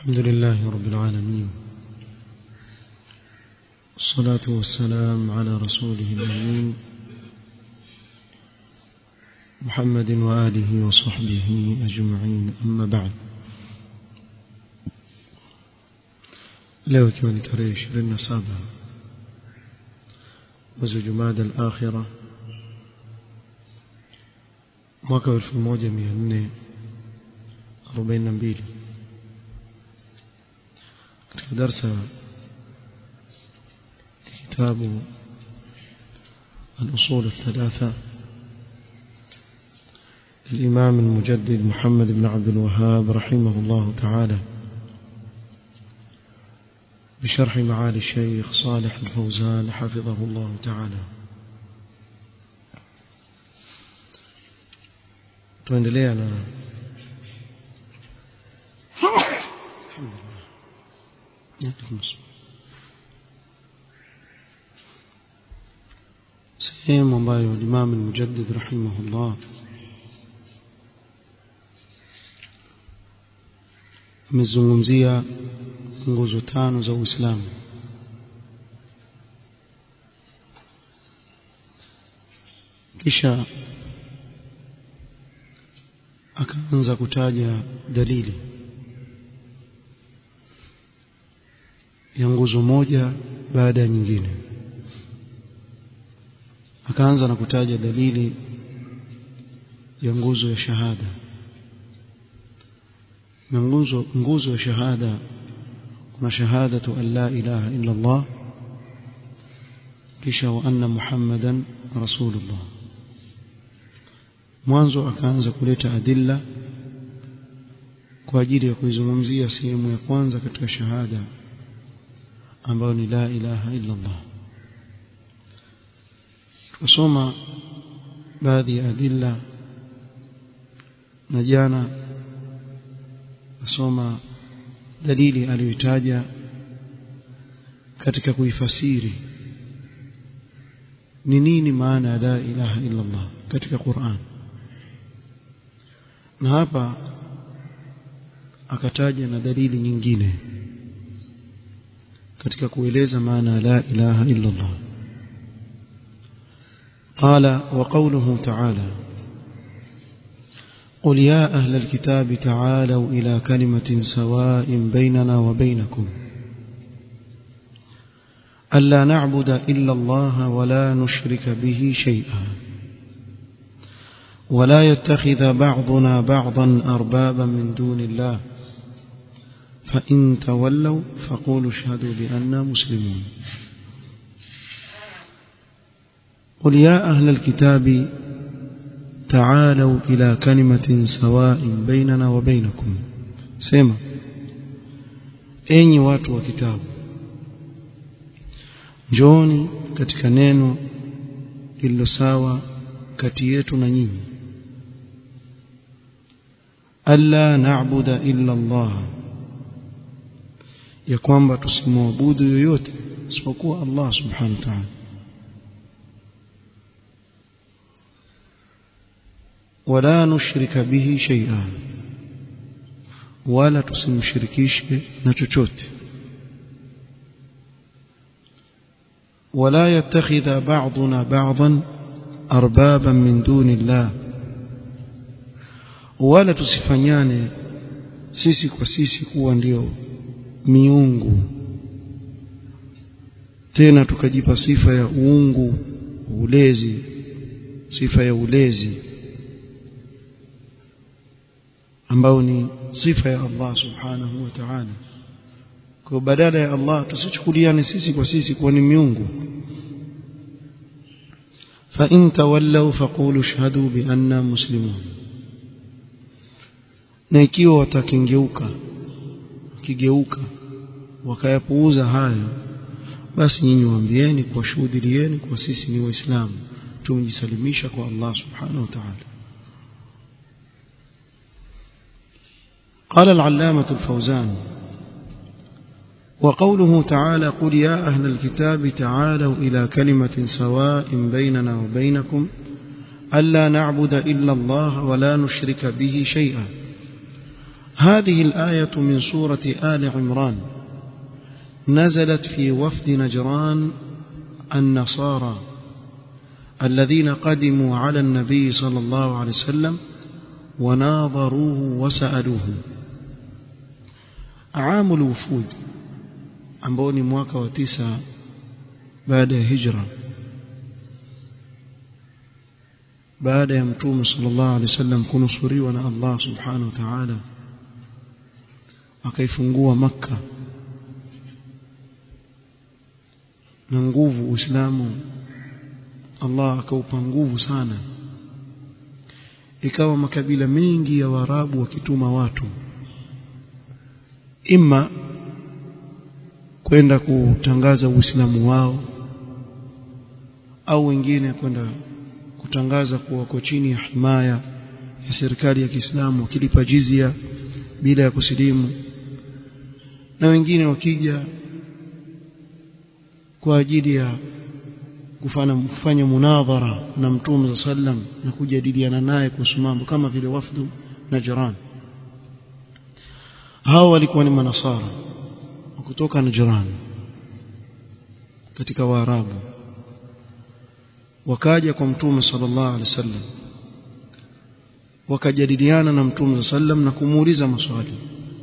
الحمد لله رب العالمين الصلاة والسلام على رسوله الأمين محمد وآله وصحبه أجمعين أما بعد leo ikiwa ni tarehe ishirini na saba mwezi jumada al-akhira mwaka wa elfu moja mia nne arobaini na mbili katika darsa kitabu الأصول الثلاثة الإمام المجدد محمد بن عبد الوهاب رحمه الله تعالى بشرح معالي الشيخ صالح الفوزان حفظه الله تعالى tuendelea na sehemu ambayo Imam al-Mujaddid rahimahullah amezungumzia nguzo tano za Uislamu kisha akaanza kutaja dalili ya nguzo moja baada ya nyingine akaanza na kutaja dalili ya nguzo ya shahada na nguzo nguzo ya shahada kuna shahadatu an la ilaha illa Allah kisha wa anna muhammadan rasulullah mwanzo akaanza kuleta adilla kwa ajili ya kuizungumzia sehemu ya kwanza katika shahada ambayo ni la ilaha illa Allah tusoma baadhi ya adilla na jana nasoma dalili aliyotaja katika kuifasiri ni nini maana ya la ilaha illa Allah katika Qur'an na hapa akataja na dalili nyingine katika kueleza maana ya la ilaha illa Allah قال وقوله تعالى قل يا أهل الكتاب تعالوا إلى كلمة سواء بيننا وبينكم ألا نعبد إلا الله ولا نشرك به شيئا ولا يتخذ بعضنا بعضا أربابا من دون الله فإن تولوا فقولوا اشهدوا بأننا مسلمون قل يا أهل الكتاب تعالوا إلى كلمة سواء بيننا وبينكم سيما enyi watu wa kitabu njooni katika neno lililo sawa kati yetu na nyinyi alla na'budu illa Allah ya kwamba tusimwabudu yoyote isipokuwa Allah subhanahu wa ta'ala wala nushrika bihi shay'an wala tusimshirikishe na chochote ولا يتخذ بعضنا بعضا أربابا من دون الله wala tusifanyane sisi kwa sisi kuwa ndio miungu tena tukajipa sifa ya uungu ulezi sifa ya ulezi ambao ni sifa ya Allah subhanahu wa ta'ala kwa badala ya Allah tusichukuliane sisi kwa sisi kuwa ni miungu fa in tawallaw faqulu shahadu bi anna muslimun na ikiwa watakengeuka kigeuka wakayapuuza haya basi nyinyi waambieni kwa shuhudilieni kwa sisi ni waislamu tumejisalimisha kwa Allah subhanahu wa ta'ala قال العلامة الفوزان وقوله تعالى قل يا أهل الكتاب تعالوا إلى كلمة سواء بيننا وبينكم ألا نعبد إلا الله ولا نشرك به شيئا هذه الآية من سورة آل عمران نزلت في وفد نجران النصارى الذين قدموا على النبي صلى الله عليه وسلم وناظروه وسألوه عام الوفود ambao ni mwaka wa tisa baada ya hijra baada ya mtume sallallahu alaihi wasallam kunusuriwa na Allah subhanahu wa ta'ala akaifungua makka na nguvu uislamu Allah akaupa nguvu sana ikawa makabila mengi ya Waarabu wakituma watu imma kwenda kutangaza uislamu wao au wengine kwenda kutangaza kuwa wako chini ya himaya ya serikali ya Kiislamu wakilipa jizia bila ya kusilimu na wengine wakija kwa ajili ya kufanya kufanya munadhara na mtume sallam na kujadiliana naye kuhusu mambo kama vile wafdu Najran hao walikuwa ni manasara kutoka Najran katika Waarabu wakaja kwa mtume sallallahu alaihi wasallam wakajadiliana na mtume sallam na kumuuliza maswali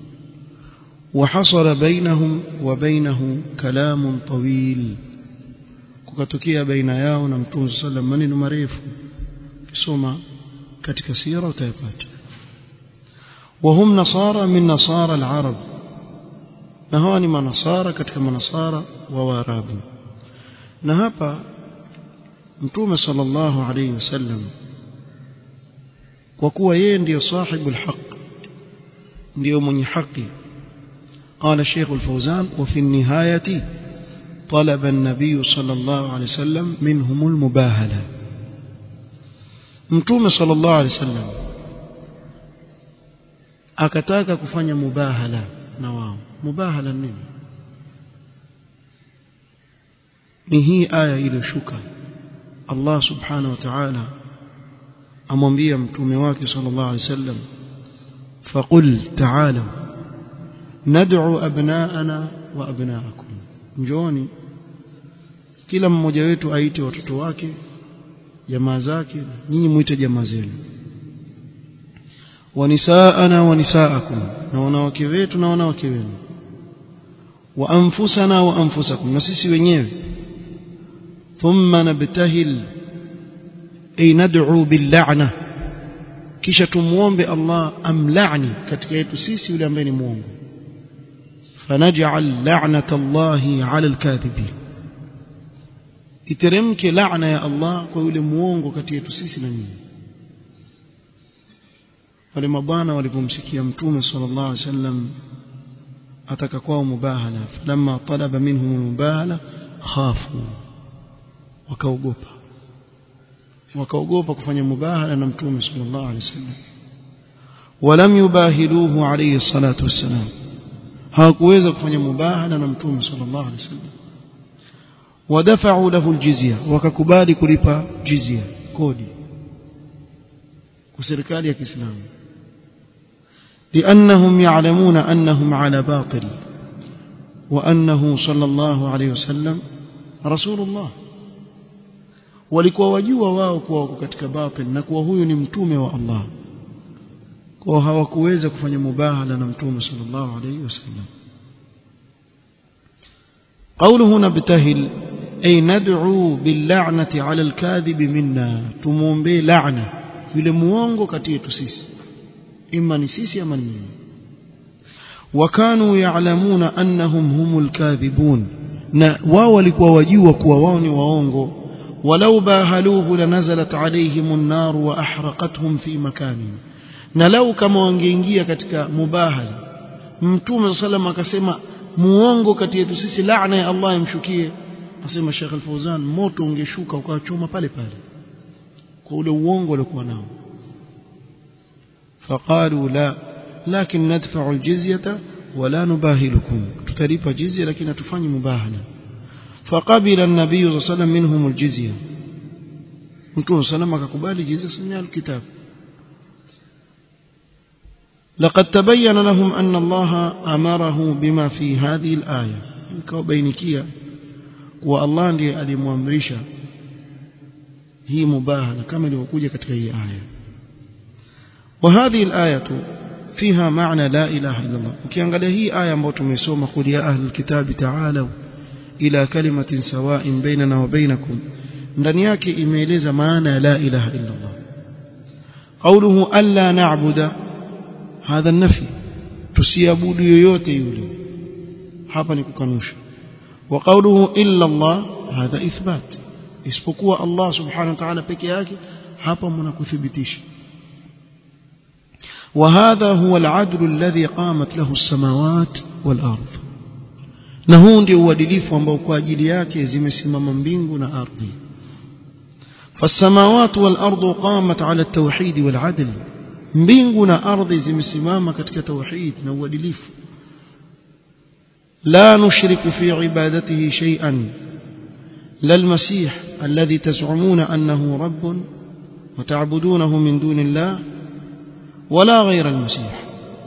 وحصل بينهم وبينه كلام طويل kukatokea baina yao na mtume sallam maneno marefu kisoma katika sira utayapata وهم نصارى من نصارى العرب na hawa ni manasara katika manasara wa waarabu na hapa mtume sallallahu alayhi wasallam kwa kuwa yeye ndiyo sahibu alhaq ndiyo mwenye haki قال الشيخ الفوزان وفي النهاية طلب النبي صلى الله عليه وسلم منهم المباهلة متوم صلى الله عليه وسلم akataka kufanya mubahala na wao mubahala nini ni hii aya iliyoshuka Allah subhanahu wa ta'ala amwambia mtume wake sallallahu alaihi wasallam faqul ta'ala nad'u abna'ana wa abna'akum njoni kila mmoja wetu aite watoto wake jamaa zake nyinyi muite jamaa zenu wanisaana wa nisaakum na wanawake wetu na wanawake wenu wa anfusana wa anfusakum na sisi wenyewe thumma nabtahil ay nad'u bil kisha tumuombe Allah amlani katika yetu sisi yule ambaye ni muongo fanaj'al la'nata Allahi 'ala al-kadhibin iteremke laana ya Allah kwa yule muongo kati yetu sisi na nyinyi wale mabwana walipomsikia mtume sallallahu alaihi wasallam ataka kwao mubahala falamma talaba minhum mubahala khafu wakaogopa wakaogopa kufanya mubahala na mtume sallallahu alaihi wasallam walam yubahiluhu alayhi salatu wassalam hawakuweza kufanya mubahala na mtume sallallahu alaihi wasallam wadafa'u lahu aljizya wakakubali kulipa jizya kodi kwa serikali ya Kiislamu لأنهم يعلمون أنهم على باطل وأنه صلى الله عليه وسلم رسول الله walikuwa wajua wao kuwa wako katika batil na kuwa huyu ni mtume wa Allah kwa hawakuweza kufanya mubahala na mtume sallallahu alayhi wasallam قوله نبتهل أي ندعو باللعنة على الكاذب منا تمومبي لعنة yule muongo kati yetu sisi imma ni sisi ama ni nyinyi wakanu ya'lamuna annahum humul kadhibun na wao walikuwa wajua kuwa wao ni waongo walau bahaluhu lanazalat alayhim an-nar wa ahraqathum fi makanin na lau kama wangeingia katika mubahala mtume sallam akasema muongo kati yetu sisi laana ya Allah imshukie asema Sheikh Al-Fauzan moto ungeshuka ukawachoma pale pale kwa ule uongo waliokuwa nao فقالوا لا لكن ندفع الجزية ولا نباهلكم تتلف جزية لكن تفني مباهلة فقبل النبي صلى الله عليه وسلم منهم الجزية متون سلام كقبال جزية سمع الكتاب لقد تبين لهم أن الله أمره بما في هذه الآية كوبينكيا والله ndiye alimwamrisha hii mubahala kama ilivyokuja katika hii aya وهذه الآية فيها معنى لا إله إلا الله ukiangalia hii aya ambayo tumesoma qul ya ahli alkitab ta'alu ila kalimatin sawa'in bainana wa bainakum ndani yake imeeleza maana ya la ilaha illa Allah قوله ألا نعبد هذا النفي tusiabudu yoyote yule hapa ni kukanusha wa qawluhu illa Allah hadha ithbat isipokuwa Allah subhanahu wa ta'ala peke yake hapa mnakuthibitisha وهذا هو العدل الذي قامت له السماوات والأرض na huu ndio uadilifu ambao kwa ajili yake zimesimama mbingu na ardhi فالسماوات والأرض قامت على التوحيد والعدل mbingu na ardhi zimesimama katika tauhid na uadilifu لا نشرك في عبادته شيئا لا المسيح الذي تزعمون أنه رب وتعبدونه من دون الله ولا غير المسيح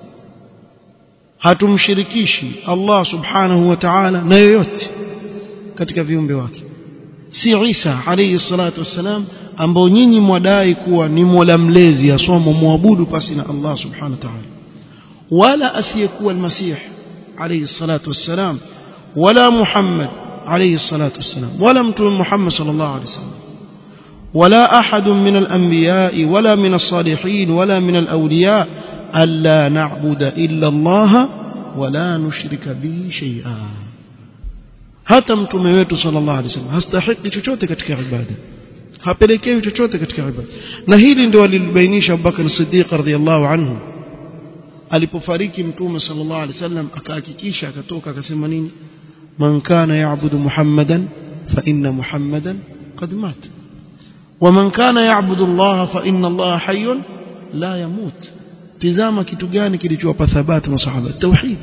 hatumshirikishi Allah subhanahu wa ta'ala na yoyote katika viumbe wake si Isa alayhi salatu wassalam ambao nyinyi mwadai kuwa ni mola mlezi asomo muabudu pasi na Allah subhanahu wa ta'ala wala asiyekuwa almasih alayhi salatu wassalam wala Muhammad alayhi salatu wassalam wala mtume Muhammad sallallahu alayhi wasallam ولا أحد من الأنبياء ولا من الصالحين ولا من الأولياء ألا نعبد إلا الله ولا نشرك به شيئا hata mtume wetu sallallahu alaihi wasallam hastahiki chochote katika ibada hapelekewi chochote katika ibada na hili ndio alilibainisha Abubakar Siddiq radhiyallahu anhu alipofariki mtume sallallahu alaihi wasallam akahakikisha akatoka akasema nini man kana ya'budu muhammadan fa inna muhammadan qad mat ومن كان يعبد الله فإن الله حي لا يموت tizama kitu gani kilichowapa thabati masahaba tauhid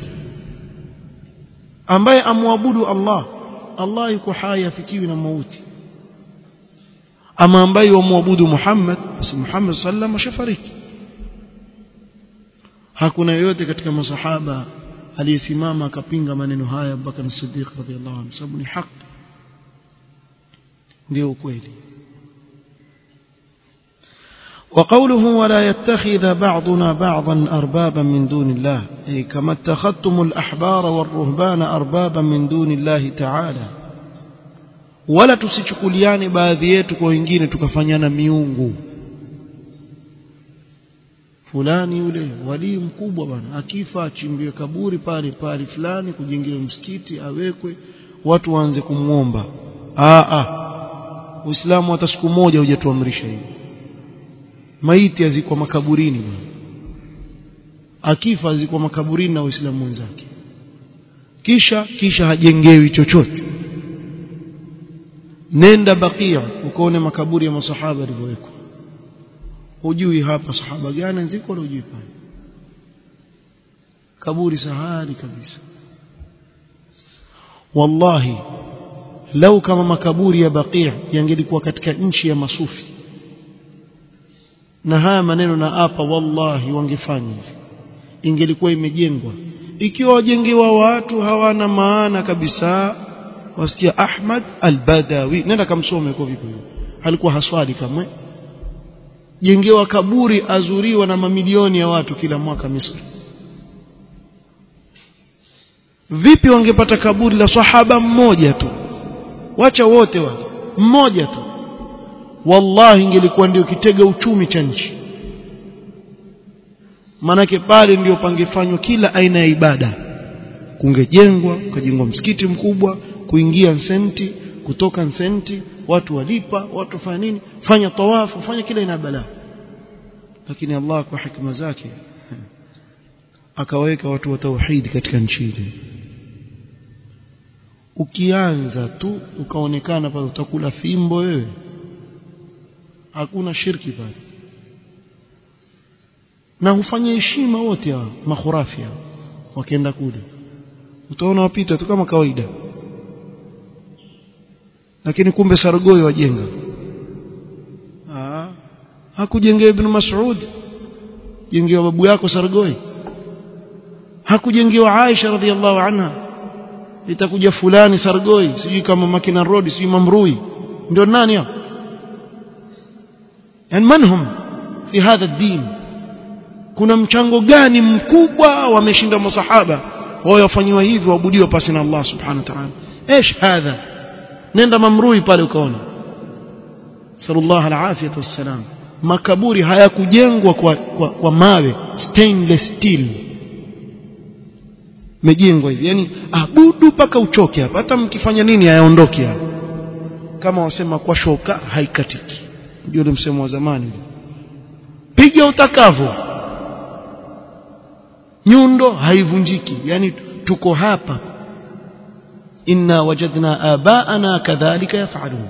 ambaye amwabudu Allah Allah yuko hai afikiwi na mauti ama ambaye wamwabudu Muhammad basi Muhammad sallam ashafariki hakuna yoyote katika masahaba aliyesimama akapinga maneno haya Abubakar Siddiq radhiallahu anhu sababu ni haki ndio ukweli وقوله ولا يتخذ بعضنا بعضا أربابا من دون الله أي كما اتخذتم الأحبار والرهبان أربابا من دون الله تعالى ولا tusichukuliane baadhi yetu kwa wengine tukafanyana miungu fulani yule walii mkubwa bwana akifa achimbiwe kaburi pale pale fulani kujengewe msikiti awekwe watu waanze kumwomba a a Uislamu hata siku moja hujatuamrisha hivi maiti azikwa makaburini akifa azikwa makaburini na waislamu wenzake kisha kisha hajengewi chochote nenda bakia ukaone makaburi ya masahaba yalivyowekwa hujui hapa sahaba gani ziko wala hujui pale kaburi sahali kabisa wallahi lau kama makaburi ya bakia yangelikuwa katika nchi ya masufi na haya maneno na hapa wallahi wangefanya hivi ingelikuwa imejengwa ikiwa wajengewa watu hawana maana kabisa wasikia Ahmad al-Badawi nenda kamsome kwa vipi alikuwa haswali kamwe jengewa kaburi azuriwa na mamilioni ya watu kila mwaka Misri vipi wangepata kaburi la sahaba mmoja tu wacha wote wale mmoja tu wallahi ingelikuwa ndio kitega uchumi cha nchi manake pale ndio pangefanywa kila aina ya ibada kungejengwa ukajengwa msikiti mkubwa kuingia senti kutoka senti watu walipa watu fanya nini fanya tawafu fanya kila aina ya balaa lakini Allah kwa hikma zake akaweka watu wa tauhid katika nchi ile ukianza tu ukaonekana pale utakula fimbo wewe hakuna shirki pale na hufanya heshima wote hao makhurafi hao wakienda kule utaona wapita tu kama kawaida lakini kumbe sargoi wajenga ah hakujengea ibn Mas'ud jengewa babu yako sargoi hakujengewa Aisha radhiallahu anha itakuja fulani Sargoi sijui kama Makina Road sijui Mamrui ndio nani hao yani manhum fi hadha ad-din kuna mchango gani mkubwa wameshinda masahaba wao wafanywa hivi waabudiwa pasi na Allah subhanahu wa ta'ala ايش هذا nenda mamrui pale ukaona sallallahu alafiyatu wassalam makaburi hayakujengwa kwa, kwa, kwa mawe stainless steel mejengwa hivi yani abudu mpaka uchoke hapa hata mkifanya nini hayaondoki hapa kama wasema kwa shoka haikatiki ndio ule msemo wa zamani piga utakavyo nyundo haivunjiki yani tuko hapa inna wajadna abaana kadhalika yafalun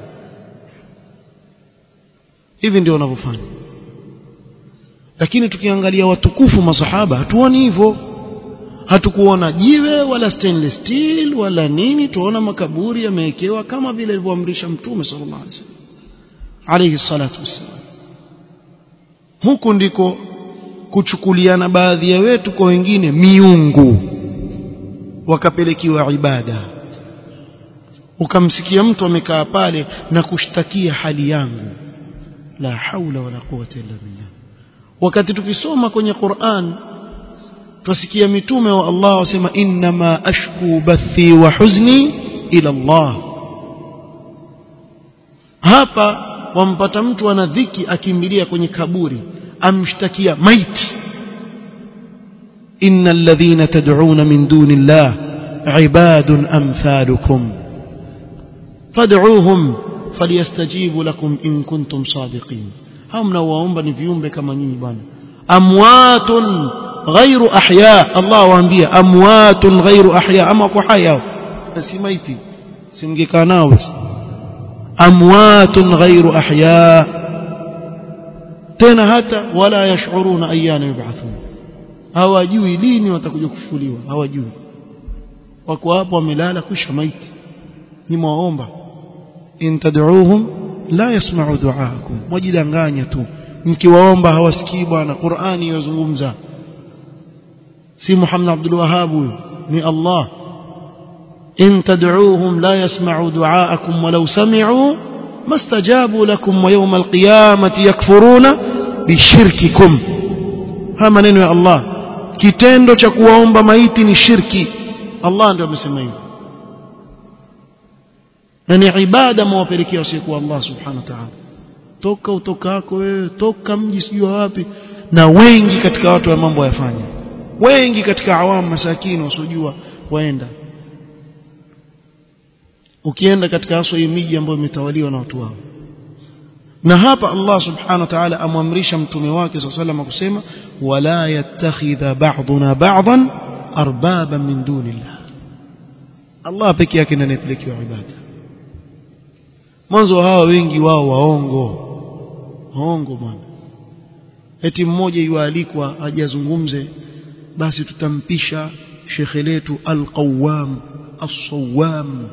hivi ndio wanavyofanya lakini tukiangalia watukufu masahaba hatuoni hivyo hatukuona jiwe wala stainless steel wala nini tuona makaburi yamewekewa kama vile alivyoamrisha mtume sallallahu alaihi wasallam alayhi salatu wassalam huku ndiko kuchukuliana baadhi ya wetu kwa wengine miungu wakapelekiwa ibada ukamsikia mtu amekaa pale na kushtakia hali yangu la haula wala quwwata illa billah wakati tukisoma kwenye Qur'an twasikia mitume wa Allah wasema inma ashku bathi wa huzni ila Allah hapa wampata mtu ana dhiki akimbilia kwenye kaburi amshtakia maiti innal ladhina tad'una min duni Allah ibadun amthalukum fad'uuhum falyastajibu lakum in kuntum sadiqin hao mnaowaomba ni viumbe kama nyinyi bwana amwatun ghairu ahya Allah waambia amwatun ghairu ahya ama kwa haya si maiti simngekaa nao basi amwatun ghairu ahya tena hata wala yashuruna ayyana yub'athun hawajui lini watakuja kufufuliwa hawajui wako hapo wamelala kisha maiti ni mwaomba in tad'uuhum la yasma'u du'aakum wajidanganya tu mkiwaomba hawasikii bwana Qur'ani yazungumza si Muhammad Abdul Wahhab ni Allah in tad'uuhum la yasma'u du'aakum walau sami'u mastajabu lakum wa yawm al-qiyamati yakfuruna bishirkikum haya maneno ya Allah kitendo cha kuwaomba maiti ni shirki Allah ndio amesema hivyo na ni ibada mwapelekea wasiyekuwa Allah subhanahu wa ta'ala toka utokako wewe toka mji sijui wapi na wengi katika watu wa mambo yafanya wengi katika awamu masakini wasiojua waenda ukienda katika haswa hii miji ambayo imetawaliwa na watu wao na hapa Allah subhanahu wa ta'ala amwamrisha mtume wake sallallahu kusema wala yattakhidha ba'duna ba'dan arbaba min dunillah Allah pekee yake ndiye anayepelekewa ibada mwanzo hawa wengi wao waongo waongo bwana eti mmoja yualikwa ajazungumze basi tutampisha shekhe letu alqawam as-sawam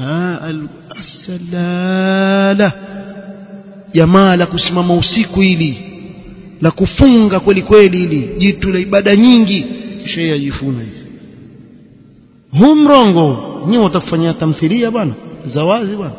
as-salala jamaa la kusimama usiku ili la kufunga kweli kweli ili jitu la ibada nyingi kisha yeye ajifuna hivi hu mrongo nyewe watakufanyia tamthilia bwana zawazi bwana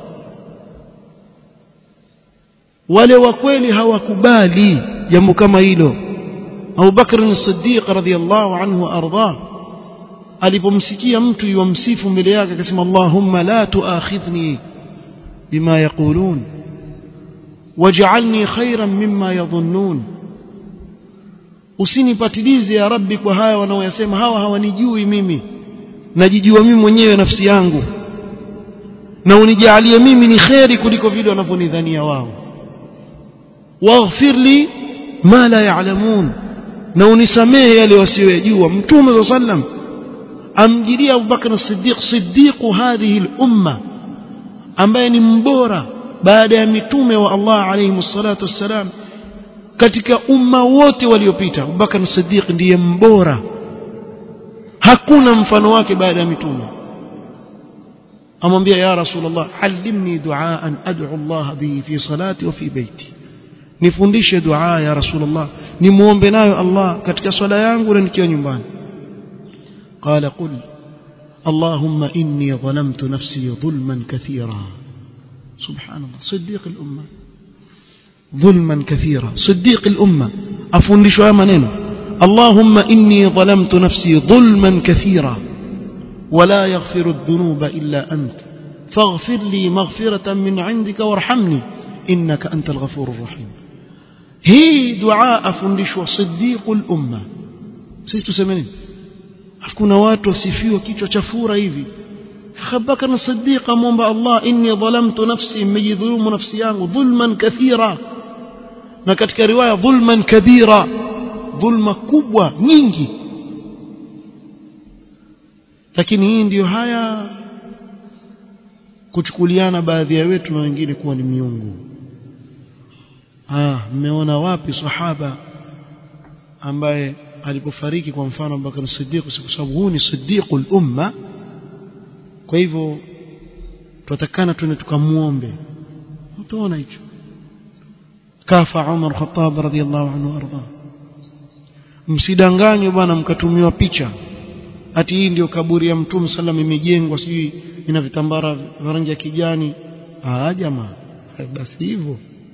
wale wa kweli hawakubali jambo kama hilo Abu Bakr as-Siddiq radhiyallahu anhu arda alipomsikia mtu yumsifu mbele yake akasema Allahumma la tuakhidhni bima yaqulun waj'alni khayran mimma yadhunnun usinipatilize ya rabbi kwa haya wanaoyasema hawa hawanijui mimi najijua mimi mwenyewe nafsi yangu na unijalie mimi ni kheri kuliko vile wanavyonidhania wao waghfir li ma la ya'lamun na unisamehe yale wasiyojua mtume sallam amjilia Abu Bakr as-Siddiq siddiqu hadhihi al-umma ambaye ni mbora baada ya mitume wa Allah alayhi salatu wassalam katika umma wote waliopita Abu Bakr as-Siddiq ndiye mbora hakuna mfano wake baada ya mitume amwambia ya rasulullah allimni duaan ad'u Allah bihi fi salati wa fi baiti nifundishe dua ya rasulullah nimuombe nayo Allah katika swala yangu na nikiwa nyumbani قال قل اللهم إني ظلمت نفسي ظلما كثيرا سبحان الله صديق الأمة ظلما كثيرا صديق الأمة أفندش منين اللهم إني ظلمت نفسي ظلما كثيرا ولا يغفر الذنوب إلا أنت فاغفر لي مغفرة من عندك وارحمني إنك أنت الغفور الرحيم هي دعاء فندش وصديق الأمة سيستو سمنين hakuna watu wasifiwa kichwa cha fura hivi Abubakar Siddiq amwomba Allah inni dhalamtu nafsi nimejidhulumu nafsi yangu dhulman kathira na katika riwaya dhulman kabira dhulma kubwa nyingi lakini hii ndiyo haya kuchukuliana baadhi ya wetu na wengine kuwa ni miungu ah mmeona wapi sahaba ambaye alipofariki kwa mfano Abubakar Siddiq kwa sababu huu ni Siddiqul umma kwa hivyo tutatakana tuende tukamuombe utaona hicho kafa Umar Khattab radhiallahu anhu arda msidanganywe bwana mkatumiwa picha ati hii ndio kaburi ya mtume sallam imejengwa sijui ina vitambara vya rangi ya kijani ah jamaa basi hivyo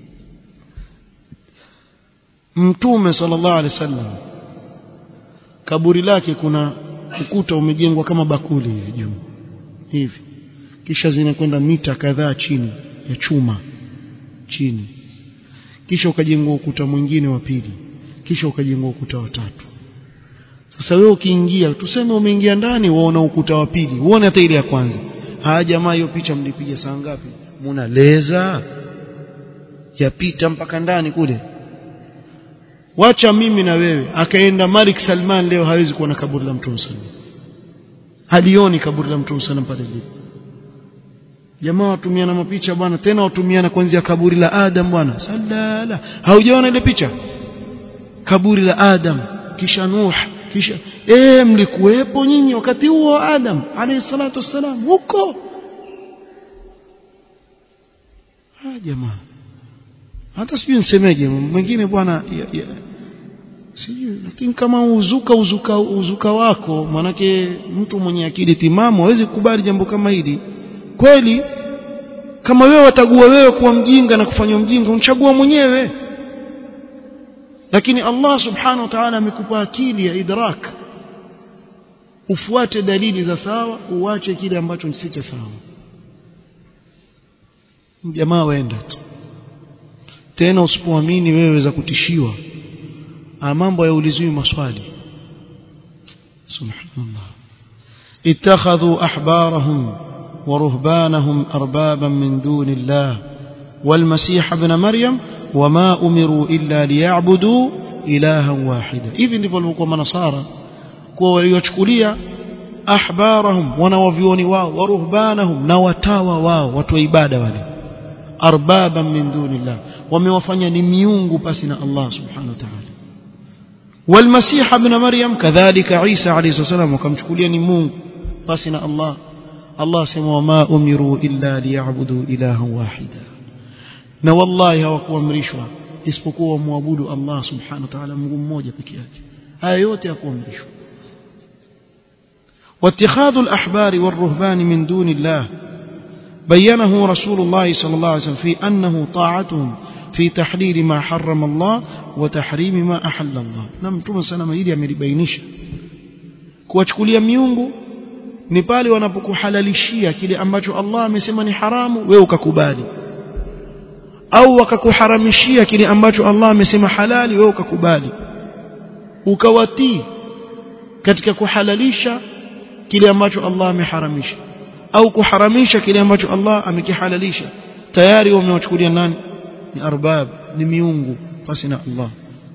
mtume sallallahu alaihi wasallam kaburi lake kuna ukuta umejengwa kama bakuli hivi juu hivi kisha zinakwenda mita kadhaa chini ya chuma chini kisha ukajengwa ukuta mwingine wa pili kisha ukajengwa ukuta wa tatu sasa wewe ukiingia tuseme umeingia ndani waona ukuta wa pili uone hata ile ya kwanza haya jamaa hiyo picha mlipiga saa ngapi muna leza yapita mpaka ndani kule wacha mimi na wewe akaenda Malik Salman leo hawezi kuona kaburi la Mtume sallam halioni kaburi la Mtume sallam pale lipo jamaa watumiana mapicha bwana tena watumiana kuanzia kaburi la Adam bwana sallala haujaona ile picha kaburi la Adam kisha Nuh kisha eh mlikuwepo nyinyi wakati huo Adam alayhi salatu wassalam huko ah jamaa hata sijui nisemeje mwingine bwana sijui lakini kama uzuka uzuka uzuka wako manake mtu mwenye akili timamu hawezi kukubali jambo kama hili kweli kama wewe watagua wewe kuwa mjinga na kufanywa mjinga unachagua mwenyewe lakini Allah subhanahu wa ta'ala amekupa akili ya idrak ufuate dalili za sawa uache kile ambacho si cha sawa jamaa waenda tu tena usipoamini wewe za kutishiwa mambo yaulizwi maswali subhanallah ittakhadhu ahbarahum wa ruhbanahum arbaban min duni Allah والمسيح ابن مريم وما أمروا إلا ليعبدوا إلها واحدا hivi ndivyo walikuwa manasara kwa waliochukulia ahbarahum wanawavioni wao wa ruhbanahum na watawa wao watu wa ibada wale arbaban min dunillah wamewafanya ni miungu pasi na Allah subhanahu wa ta'ala والمسيح ابن مريم كذلك عيسى عليه الصلاه والسلام وكمchukulia ni Mungu basi na Allah Allah sema wama umiru illa liya'budu ilahan wahida na wallahi hawakuamrishwa isipokuwa wamwabudu Allah subhanahu wa ta'ala Mungu mmoja peke yake haya yote hakuamrishwa واتخاذ الأحبار والرهبان من دون الله بينه رسول الله صلى الله عليه وسلم في أنه طاعتهم في تحليل ما حرم الله وتحريم ما أحل الله نعم توما سلام hili amelibainisha kuwachukulia miungu ni pale wanapokuhalalishia kile ambacho Allah amesema ni haramu wewe ukakubali au wakakuharamishia kile ambacho Allah amesema halali wewe ukakubali ukawatii katika kuhalalisha kile ambacho Allah ameharamisha au kuharamisha kile ambacho Allah amekihalalisha tayari wamewachukulia nani ni arbab ni miungu basi na Allah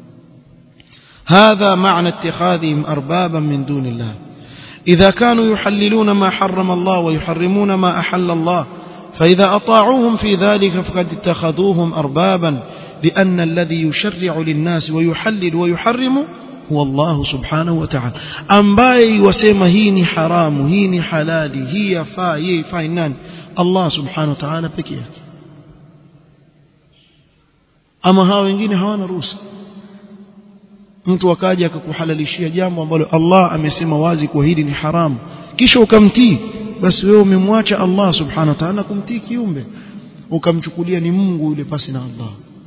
هذا معنى اتخاذهم أربابا من دون الله إذا كانوا يحللون ما حرم الله ويحرمون ما أحل الله فإذا أطاعوهم في ذلك فقد اتخذوهم أربابا لأن الذي يشرع للناس ويحلل ويحرم هو الله سبحانه وتعالى ambaye wasema hii ni haramu hii ni halali hii yafaa hii yafaa nani Allah subhanahu wa ta'ala peke yake ama hao wengine hawana ruhusa mtu akaja akakuhalalishia jambo ambalo Allah amesema wazi kwa hili ni haramu kisha ukamtii basi wewe umemwacha Allah subhanahu wa ta'ala kumtii kiumbe ukamchukulia ni Mungu yule pasi na Allah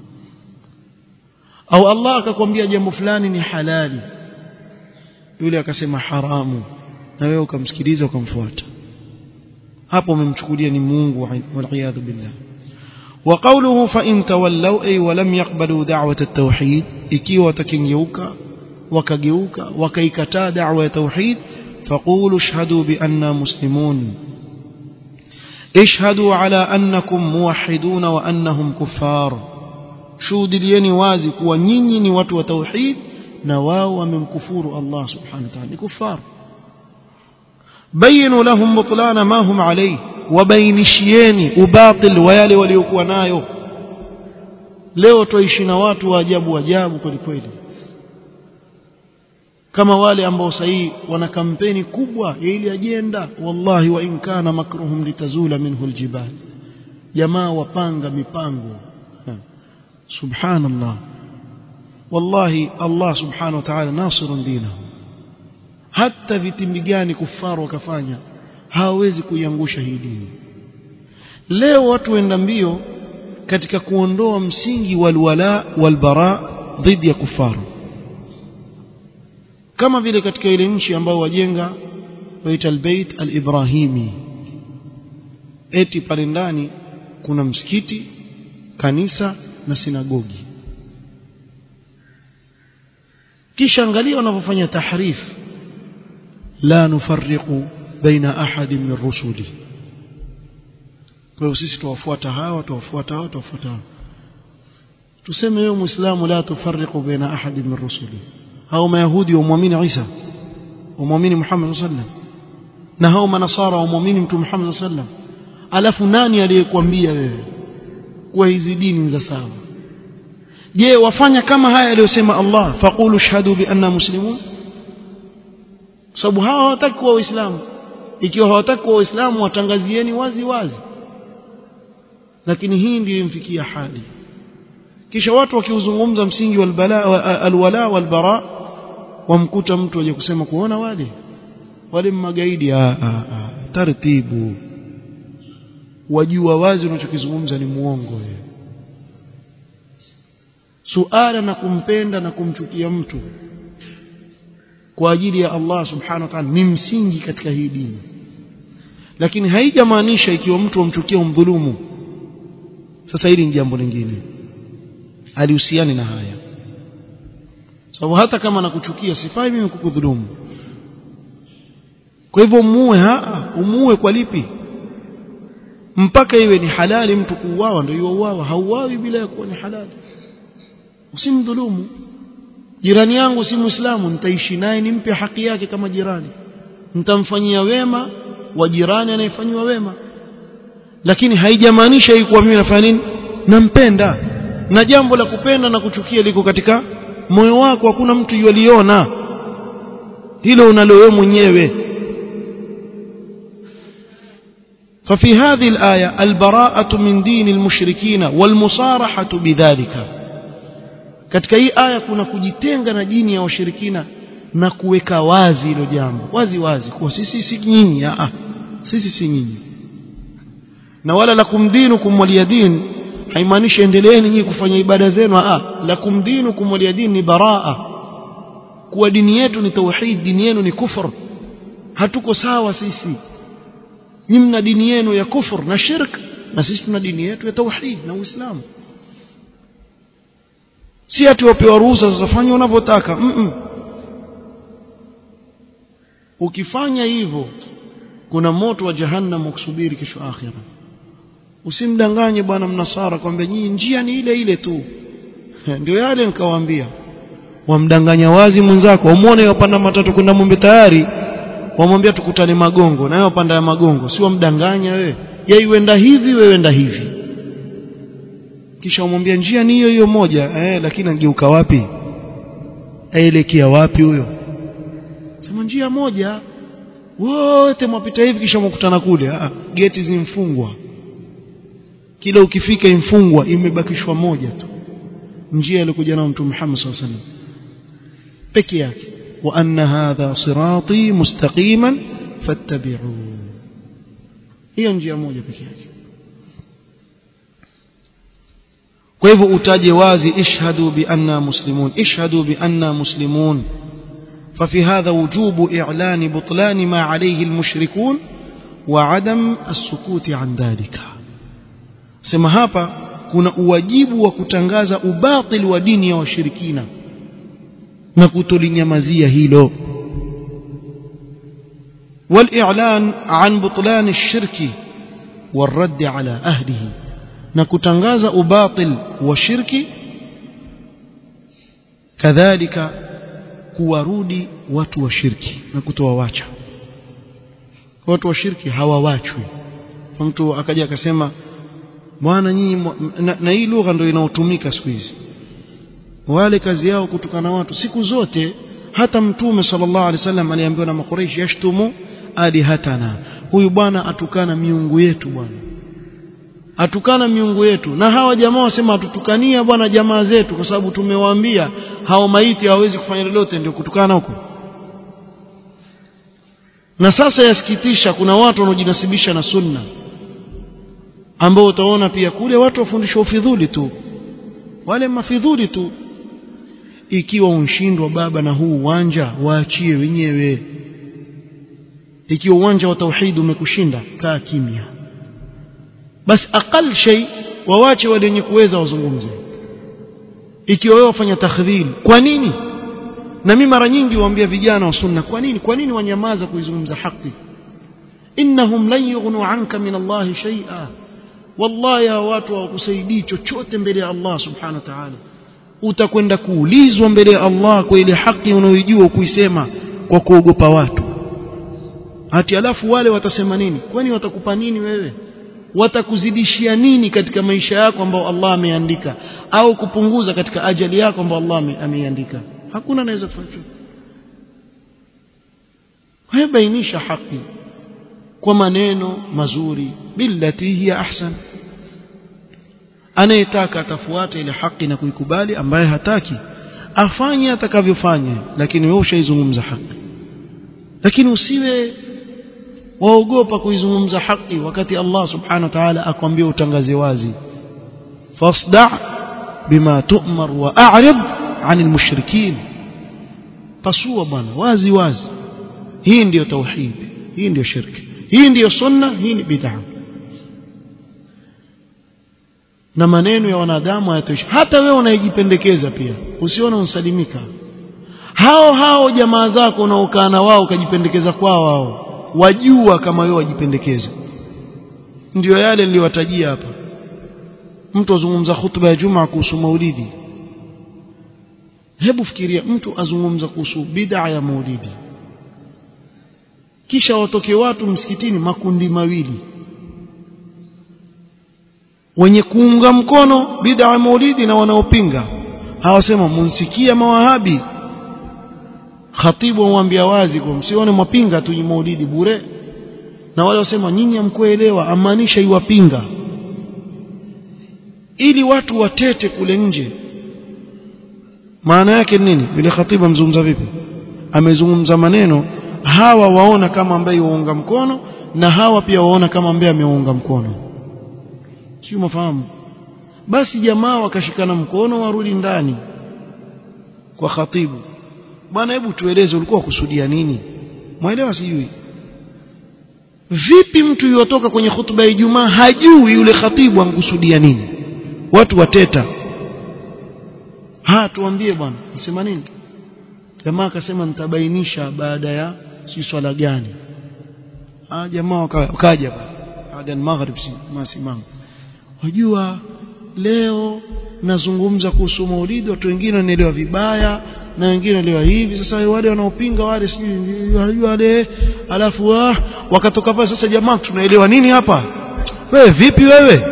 au Allah akakwambia jambo fulani ni halali yule akasema haramu na wewe ukamsikiliza ukamfuata hapo umemchukulia ni Mungu wal billah وقوله فإن تولوا أي ولم يقبلوا دعوة التوحيد ikiwa watakengeuka wakageuka wakaikataa da'wa ya tauhid فقولوا اشهدوا بأننا مسلمون اشهدوا على أنكم موحدون وأنهم كفار shuhudilieni wazi kuwa nyinyi ni watu wa tauhid na wao wamemkufuru Allah subhanahu wa ta'ala ni kufar bayinu lahum butlana ma hum alayhi wabainishieni ubatil wa yale waliokuwa nayo leo tuishi na watu wa ajabu ajabu kweli kweli kama wale ambao sahii wana kampeni kubwa ya ile ajenda wallahi wa in kana makruhum litazula minhu aljibal jamaa wapanga mipango subhanallah wallahi Allah subhanahu wa ta'ala nasirun dinahu hata vitimbi gani kufaru wakafanya hawawezi kuiangusha hii dini leo watu waenda mbio katika kuondoa msingi walwala walbara dhidi ya kufaru kama vile katika ile nchi ambao wajenga waita albayt alibrahimi eti pale ndani kuna msikiti kanisa na sinagogi kisha angalia wanavyofanya tahrif la nufarriqu baina ahadin min rusuli kwa hiyo sisi tuwafuata hawa tuwafuata hawa tuwafuata hawa tuseme wewe muislamu la tufarriqu baina ahadin min rusuli hao mayahudi waamini Isa waamini Muhammad sallam na hao manasara waamini mtu Muhammad sallam alafu nani aliyekwambia wewe kuwa hizi dini za sawa je wafanya kama haya aliyosema Allah faqulu shahadu bi anna muslimun sababu hawa hawataki kuwa waislamu ikiwa hawataki kuwa waislamu watangazieni wazi wazi lakini hii ndiyo imfikia hali kisha watu wakiuzungumza msingi walbala alwala walbara wamkuta mtu aje kusema kuona wale wale magaidi a a taratibu wajua wazi unachokizungumza ni muongo wewe suala na kumpenda na kumchukia mtu kwa ajili ya Allah subhanahu wa ta'ala ni msingi katika hii dini lakini haijamaanisha ikiwa mtu amchukia umdhulumu sasa hili ni jambo lingine alihusiani na haya sababu hata kama nakuchukia sifai mimi kukudhulumu kwa hivyo muue haa umuue kwa lipi mpaka iwe ni halali mtu kuuawa ndio yuuawa hauawi bila ya kuwa ni halali usimdhulumu jirani yangu si muislamu nitaishi naye nimpe haki yake kama jirani nitamfanyia wema wa jirani anayefanyiwa wema lakini haijamaanisha hii kuwa mimi nafanya nini nampenda na jambo la kupenda na kuchukia liko katika moyo wako hakuna mtu yuliona hilo unalo wewe mwenyewe ففي هذه الآية البراءة من دين المشركين والمصارحة بذلك katika hii aya kuna kujitenga na dini ya washirikina na kuweka wazi hilo jambo wazi wazi kuwa sisi si nyinyi a sisi si nyinyi na wala lakum dinukum waliyadin haimaanishi endeleeni nyinyi kufanya ibada zenu a lakum dinukum waliyadin ni baraa kuwa dini yetu ni tauhid dini yenu ni kufur hatuko sawa sisi nyinyi mna dini yenu ya kufur na shirk na sisi tuna dini yetu ya tauhid na uislamu si ati wapewa ruhusa sasa fanya unavyotaka mm -mm. ukifanya hivyo kuna moto wa jahannam ukusubiri kesho akhira usimdanganye bwana mnasara kwamba nyinyi njia ni ile ile tu ndio yale nikawaambia wamdanganya wazi mwenzako umuone yopanda matatu kwenda Mombe tayari wamwambia tukutane magongo na yeye wapanda ya magongo si wamdanganya wewe yeye uenda hivi wewe enda hivi kisha umwambia njia ni hiyo hiyo moja eh lakini angeuka wapi aelekea wapi huyo sema njia moja wote mwapita hivi kisha mkutana kule ah geti zimfungwa kila ukifika imfungwa imebakishwa moja tu njia iliyokuja na mtume Muhammad SAW peke yake wa anna hadha sirati mustaqiman fattabi'u hiyo njia moja peke yake kwa hivyo utaje wazi ishhadu bi anna muslimun ishhadu bi anna muslimun ففي هذا وجوب إعلان بطلان ما عليه المشركون وعدم السكوت عن ذلك sema hapa kuna uwajibu wa kutangaza ubatil wa dini ya washirikina na kutolinyamazia hilo والإعلان عن بطلان الشرك والرد على أهله na kutangaza ubatil wa shirki kadhalika kuwarudi watu wa shirki na kutowawacha watu wa shirki hawawachwi mtu akaja akasema bwana nyinyi na, na hii lugha ndio inaotumika siku hizi wale kazi yao kutukana watu siku zote hata mtume sallallahu alaihi wasallam aliambiwa na makureishi yashtumu alihatana huyu bwana atukana miungu yetu bwana atukana miungu yetu na hawa jamaa wasema atutukania bwana jamaa zetu kwa sababu tumewaambia hao maiti hawawezi kufanya lolote ndio kutukana huko na sasa yasikitisha kuna watu wanaojinasibisha na sunna ambao utaona pia kule watu wafundishwa ufidhuli tu wale mafidhuli tu ikiwa unshindwa baba na huu uwanja waachie wenyewe ikiwa uwanja wa tauhid umekushinda kaa kimya basi aqal shay wawache wale wenye kuweza wazungumze ikiwa wewe wafanya takhdhil kwa nini na mimi mara nyingi waambia vijana wa sunna kwa nini kwa nini wanyamaza kuizungumza haki innahum lan yughnu anka min Allah shay'a wallahi hawa watu hawakusaidii chochote mbele ya Allah subhanahu wa ta'ala utakwenda kuulizwa mbele ya Allah kwa ile haki unayoijua kuisema kwa kuogopa watu hati alafu wale watasema nini kwani watakupa nini wewe watakuzidishia nini katika maisha yako ambao Allah ameandika au kupunguza katika ajali yako ambao Allah ameiandika hakuna anaweza kufanya chochote bainisha haki kwa maneno mazuri billati hiya ahsan anayetaka atafuata ile haki na kuikubali ambaye hataki afanye atakavyofanya lakini wewe ushaizungumza haki lakini usiwe waogopa kuizungumza haki wakati Allah subhanahu wa ta'ala akwambia utangaze wazi fasda bima tu'mar wa a'rid 'anil mushrikin pasua bwana wazi wazi hii ndiyo tauhid hii ndiyo shirki hii ndiyo sunna hii ni bid'a na maneno ya wanadamu hayatoshi hata wewe unayejipendekeza pia usione unsalimika hao hao jamaa zako unaokaa na wao ukajipendekeza kwao wao wajua kama wewe wajipendekeza ndio yale niliyowatajia hapa mtu azungumza hutuba ya Juma kuhusu maulidi hebu fikiria mtu azungumza kuhusu bid'a ya maulidi kisha watoke watu msikitini makundi mawili wenye kuunga mkono bid'a ya maulidi na wanaopinga hawasema munsikia mawahabi khatibu amwambia wazi kwa msione mwapinga tu maulidi bure na wale wasema nyinyi hamkuelewa amaanisha iwapinga ili watu watete kule nje maana yake nini yule khatibu amzungumza vipi amezungumza maneno hawa waona kama ambaye waunga mkono na hawa pia waona kama ambaye ameunga mkono sio mafahamu basi jamaa wakashikana mkono warudi ndani kwa khatibu bwana hebu tueleze ulikuwa kusudia nini mwelewa sijui vipi mtu yotoka kwenye hutuba ya Ijumaa hajui yule khatibu ankusudia nini watu wateta ha tuambie bwana nasema nini jamaa akasema nitabainisha baada ya si swala gani ah jamaa wakaja baada ya maghrib si masimamo wajua leo nazungumza kuhusu maulidi watu wengine wanaelewa vibaya na wengine wanaelewa hivi sasa wale wanaopinga wale sijui wanajua wale alafu ah, wakatoka pale sasa jamaa tunaelewa nini hapa wewe vipi wewe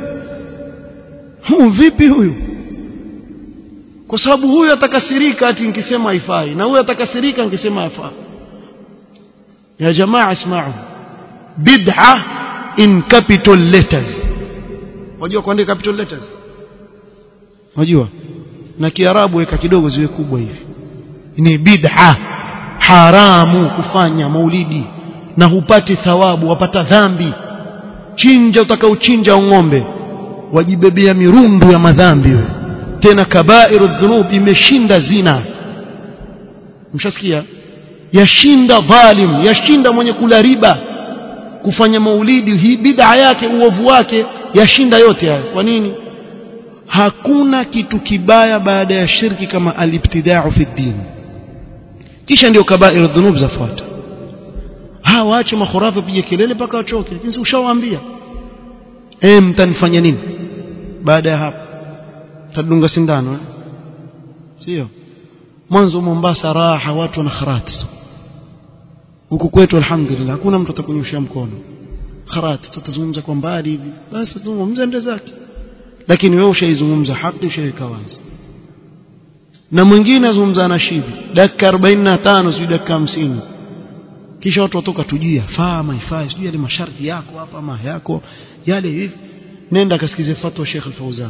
huu vipi huyu kwa sababu huyu atakasirika ati nikisema haifai na huyu atakasirika nikisema yafaa ya jamaa isma'u bid'a in capital letters wajua kuandika capital letters wajua na kiarabu weka kidogo ziwe kubwa hivi ni bid'a haramu kufanya maulidi na hupati thawabu wapata dhambi chinja utakaochinja ng'ombe wajibebea mirundu ya madhambi we. tena kabairu dhunub imeshinda zina mshasikia yashinda dhalim yashinda mwenye kula riba kufanya maulidi hii bid'a yake uovu wake yashinda yote hayo kwa nini hakuna kitu kibaya baada ya shirki kama alibtida'u fi din kisha ndio kabairu dhunub zafuata hawa waache makhurafi pige kelele mpaka wachoke lakini ushawaambia eh mtanifanya nini baada ya hapo tadunga sindano eh? sio mwanzo Mombasa raha watu wana kharat huku kwetu alhamdulillah hakuna mtu atakunyosha mkono kharat tutazungumza kwa mbali hivi basi tuzungumze ndio zake lakini wewe ushaizungumza haki ushaweka wazi na mwingine azungumza na shibi dakika 45 sio dakika 50 kisha watu watoka tujia faa ama ifai sijui yale masharti yako hapa ama yako yale hivi nenda kasikize fatwa Sheikh Al-Fauzan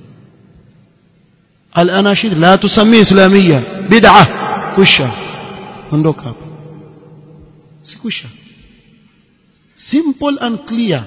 al-anashid la tusammi islamia bid'a kusha ondoka hapo sikusha simple and clear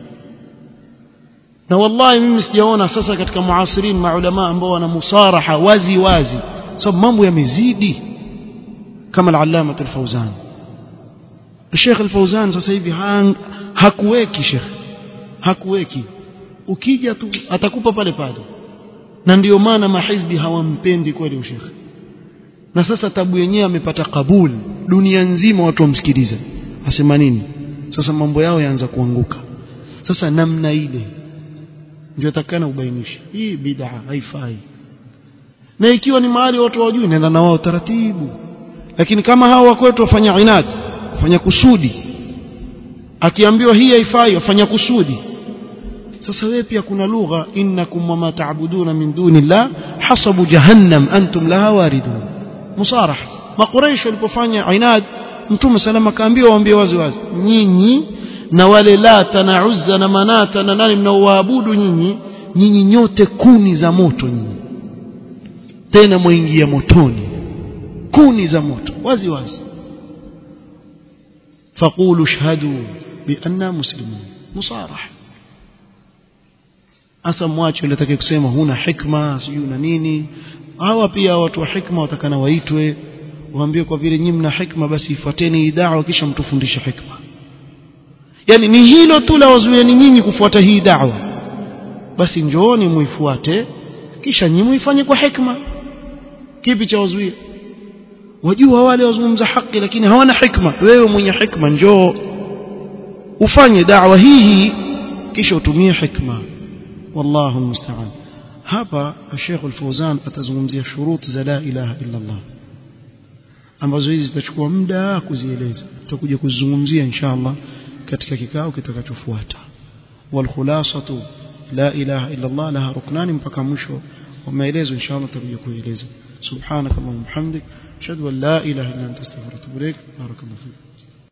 na wallahi mimi sijaona sasa katika muasirin maulama ambao wana musaraha wazi wazi sababu mambo yamezidi kama al-allama al-Fauzan Sheikh Al-Fauzan sasa hivi hakuweki Sheikh hakuweki ukija tu atakupa pale pale na ndiyo maana mahizbi hawampendi kweli Sheikh na sasa tabu yenyewe amepata kabul dunia nzima watu wamsikiliza asema nini sasa mambo yao yaanza kuanguka sasa namna ile ndio takana ubainishe hii bid'a haifai na ikiwa ni mahali watu wajui nenda na wao taratibu lakini kama hao wakwetu wafanya inadi wafanya kusudi akiambiwa hii haifai wafanya kusudi sasa wewe pia kuna lugha innakum wama ta'buduna min dunillah hasabu jahannam antum laha waridun musarah makuraish walipofanya inad mtume salama kaambiwa waambie wazi wazi nyinyi na wale lata na uzza na manata na nani mnaoabudu nyinyi nyinyi nyote kuni za moto nyinyi tena mwingia motoni kuni za moto wazi wazi فقولوا اشهدوا بأننا مسلمون مصارح asa mwache unataka kusema huna hikma sijui na nini hawa pia watu wa hikma watakana waitwe waambie kwa vile nyinyi mna hikma basi ifuateni hii da'wa kisha mtufundishe hikma yani ni hilo tu la wazuieni nyinyi kufuata hii da'wa basi njooni muifuate kisha nyinyi muifanye kwa hikma kipi cha wazuia wajua wale wazungumza haki lakini hawana hikma wewe mwenye hikma njoo ufanye da'wa hii hii kisha utumie hikma wallahu musta'an hapa Sheikh Al-Fauzan atazungumzia shurut za la ilaha illa Allah ambazo hizi zitachukua muda kuzieleza tutakuja kuzungumzia inshallah katika kikao kitakachofuata wal khulasatu la ilaha illa Allah laha ruknani mpaka mwisho wa maelezo inshallah tutakuja kueleza subhanakallahumma hamdik ashhadu an la ilaha illa anta astaghfiruka wa atubu ilaik barakallahu fik